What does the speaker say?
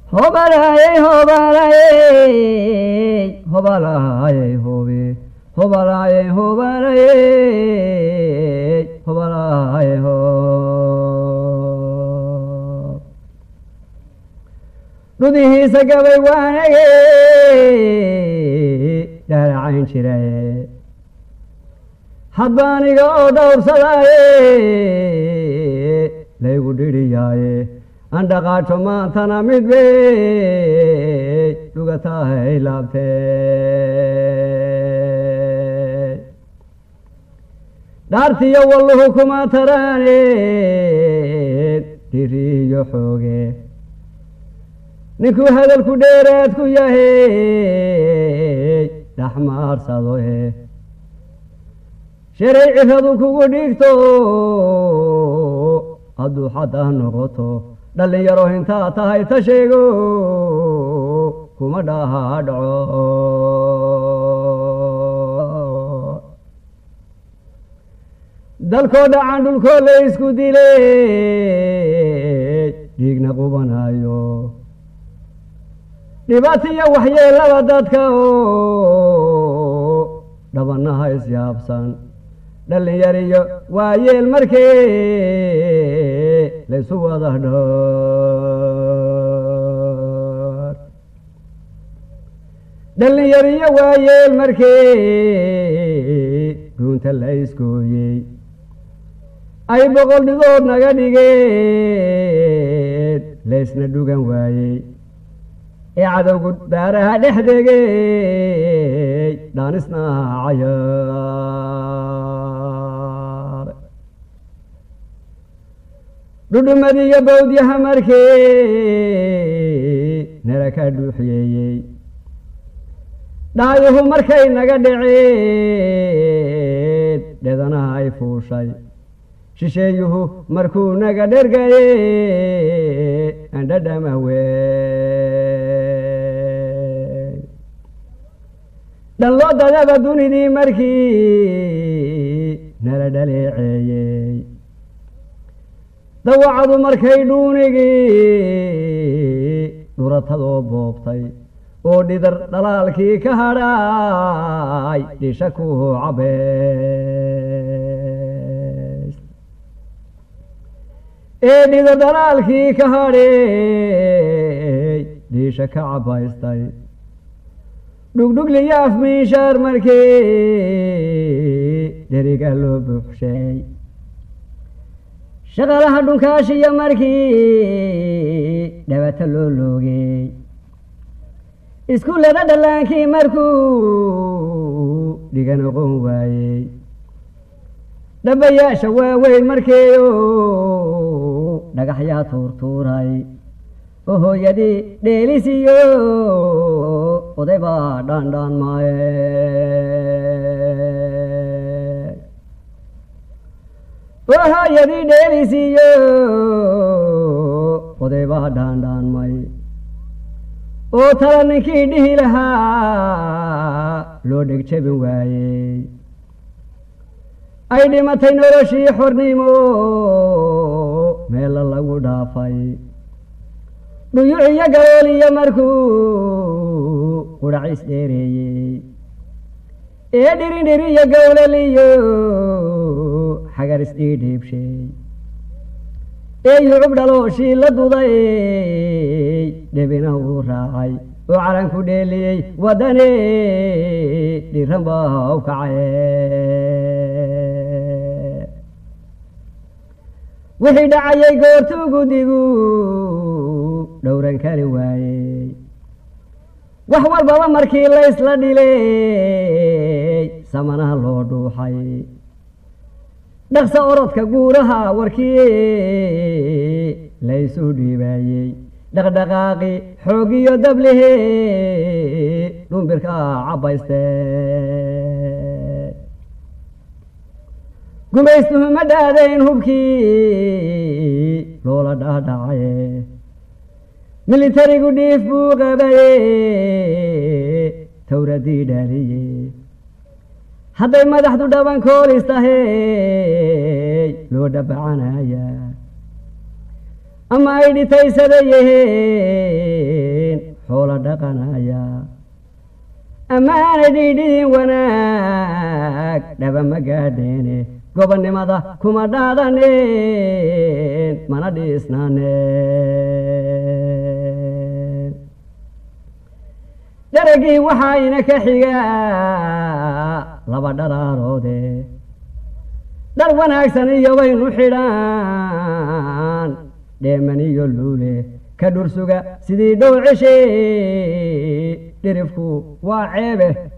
hobalaaye hobalaaye hobalaaye hobe hobalaaye hobalaaye hobalaaye ho dhudihiisa gabay waanage dhaaracayn jiraye hadbaaniga oo dhowrsadaaye laygu dhidhiyaaye andhaqaajo maantana mid bay dhugatahay laabtee dhaartiyo walluhu kuma taraaneen dhiriyo xooge ninkuu hadalku dheeraad ku yahay dhaxmaarsadoe sharay ciradu kugu dhigto hadduu xaddaa noqoto dhallinyaro intaa tahay ta sheego kuma dhaha dhaco dalkoo dhacan dhulkoo la isku dilay dhiigna qubanayo dhibaatiyo waxyeelada dadka oo dhabanaha isyaabsan dhallinyariyo waayeel markee laysu wada dhoor dhallinyariyo waayeel markee dhuunta la iskooyey ay boqol dhidood naga dhigeen laysna dhugan waayey ee cadowgu daaraha dhex degey dhaanisna cayaar dhudhumadiyo bawdyaha markii nala ka dhuuxiyeeyey dhaayuhu markay naga dhaceen dhedanaha ay fuushay shisheeyuhu markuu naga dhergaye andhadhama wey dhanloo dadaba dunidii markii nala dhaleeceeyey dawacadu markay dhuunigii dhuratadoo boobtay oo dhidar dhalaalkii ka hadhaay dhisha ku cabeys ee dhidar dhalaalkii ka hadheey dhiisha ka cabaystay dhugdhugliyo afmiishaar markii dheriga loo buuxshay shaqalaha dhunkaashiyo markii dhabata loo loogey iskuullada dhallaankii markuu dhiga noqon waayey dhabayaasha waaweyn markeeyo dhagaxyaa tuurtuuray oo hooyadii dheelisiyo oday baa dhaandhaan maaye oo hooyadii dheelisiyo oday baa dhaandhaanmay oo tala ninkii dhihi lahaa loo dheg jebin waayey ay dhimatay noloshii xornimo meella lagu dhaafay dhuyuciyo galooliyo markuu qudhacis dheereeyey ee dhirindhiriyo gowlaliyo xagar isdhiidhiibshay ee yucub dhalooshii la duday dhebina uu raacay oo calanku dheeliyey waddane dhiran baa u kacaye wixii dhacayay goortuu guddigu dhowran kari waayey wax walbaba markii laysla dhilay samanaha loo dhuuxay dhaqsa orodka guuraha warkii laysu dhiibaayey dhaqdhaqaaqi xoogiyo dablihi dhumbirka cabbayste gumaystuhu ma dhaadayn hubkii loola dhaadhacaye militarigu dhiif buu qabaye towradii dhaaliye hadday madaxdu dhabankoolis tahay loo dhabacanaya ama ay dhitaysadayahe dhaqanaya ammaanay dhiidhiin wanaag dhaba ma gaadheene gobonnimada kuma dhaadaneen mana dhiisnaaneen daragii waxaa ina ka xigaa laba dharaaroode dhar wanaagsan iyo waynu xidhaan dheemaniyo luule ka dhursuga sidii dhow ceshee dhirifku waa ceebe